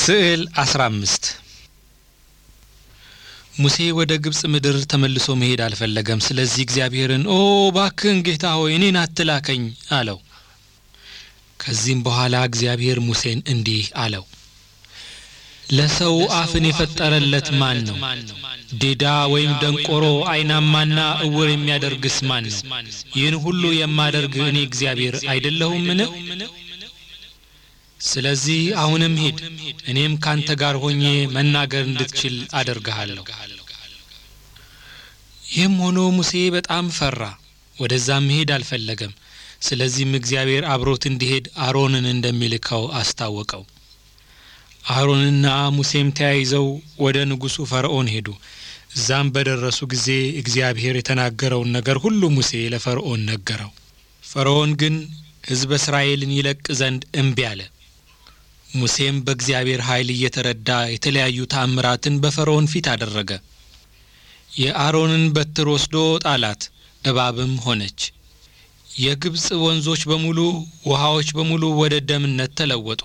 ስዕል 15 ሙሴ ወደ ግብፅ ምድር ተመልሶ መሄድ አልፈለገም። ስለዚህ እግዚአብሔርን ኦ ባክህን ጌታ ሆይ እኔን አትላከኝ አለው። ከዚህም በኋላ እግዚአብሔር ሙሴን እንዲህ አለው፣ ለሰው አፍን የፈጠረለት ማን ነው? ዲዳ ወይም ደንቆሮ፣ ዓይናማና እውር የሚያደርግስ ማን ነው? ይህን ሁሉ የማደርግ እኔ እግዚአብሔር አይደለሁምን? ስለዚህ አሁንም ሂድ፣ እኔም ካንተ ጋር ሆኜ መናገር እንድትችል አደርግሃለሁ። ይህም ሆኖ ሙሴ በጣም ፈራ፣ ወደዛም መሄድ አልፈለገም። ስለዚህም እግዚአብሔር አብሮት እንዲሄድ አሮንን እንደሚልከው አስታወቀው። አሮንና ሙሴም ተያይዘው ወደ ንጉሡ ፈርዖን ሄዱ። እዛም በደረሱ ጊዜ እግዚአብሔር የተናገረውን ነገር ሁሉ ሙሴ ለፈርዖን ነገረው። ፈርዖን ግን ሕዝበ እስራኤልን ይለቅ ዘንድ እምቢ አለ። ሙሴም በእግዚአብሔር ኃይል እየተረዳ የተለያዩ ተአምራትን በፈርዖን ፊት አደረገ። የአሮንን በትር ወስዶ ጣላት፣ እባብም ሆነች። የግብፅ ወንዞች በሙሉ ውሃዎች በሙሉ ወደ ደምነት ተለወጡ።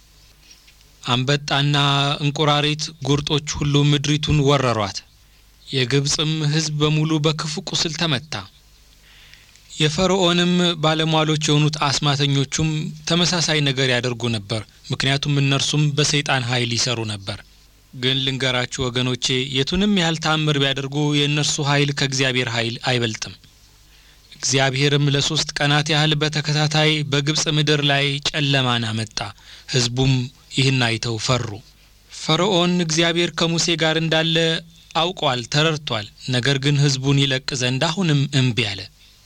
አንበጣና እንቁራሪት ጉርጦች ሁሉ ምድሪቱን ወረሯት። የግብፅም ሕዝብ በሙሉ በክፉ ቁስል ተመታ። የፈርዖንም ባለሟሎች የሆኑት አስማተኞቹም ተመሳሳይ ነገር ያደርጉ ነበር፣ ምክንያቱም እነርሱም በሰይጣን ኃይል ይሰሩ ነበር። ግን ልንገራችሁ ወገኖቼ፣ የቱንም ያህል ተአምር ቢያደርጉ የእነርሱ ኃይል ከእግዚአብሔር ኃይል አይበልጥም። እግዚአብሔርም ለሶስት ቀናት ያህል በተከታታይ በግብፅ ምድር ላይ ጨለማን አመጣ። ሕዝቡም ይህን አይተው ፈሩ። ፈርዖን እግዚአብሔር ከሙሴ ጋር እንዳለ አውቋል፣ ተረድቷል። ነገር ግን ሕዝቡን ይለቅ ዘንድ አሁንም እምቢ አለ።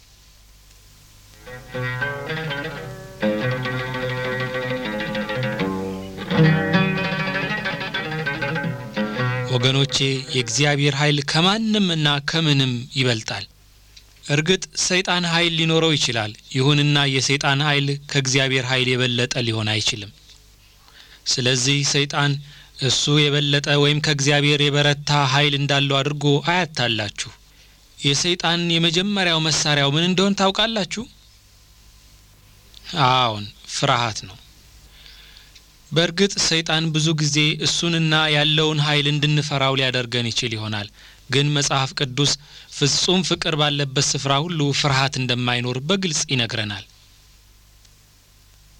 ወገኖቼ የእግዚአብሔር ኃይል ከማንም እና ከምንም ይበልጣል። እርግጥ ሰይጣን ኃይል ሊኖረው ይችላል። ይሁንና የሰይጣን ኃይል ከእግዚአብሔር ኃይል የበለጠ ሊሆን አይችልም። ስለዚህ ሰይጣን እሱ የበለጠ ወይም ከእግዚአብሔር የበረታ ኃይል እንዳለው አድርጎ አያታላችሁ። የሰይጣን የመጀመሪያው መሳሪያው ምን እንደሆን ታውቃላችሁ? አዎን፣ ፍርሃት ነው። በእርግጥ ሰይጣን ብዙ ጊዜ እሱንና ያለውን ኃይል እንድንፈራው ሊያደርገን ይችል ይሆናል። ግን መጽሐፍ ቅዱስ ፍጹም ፍቅር ባለበት ስፍራ ሁሉ ፍርሃት እንደማይኖር በግልጽ ይነግረናል።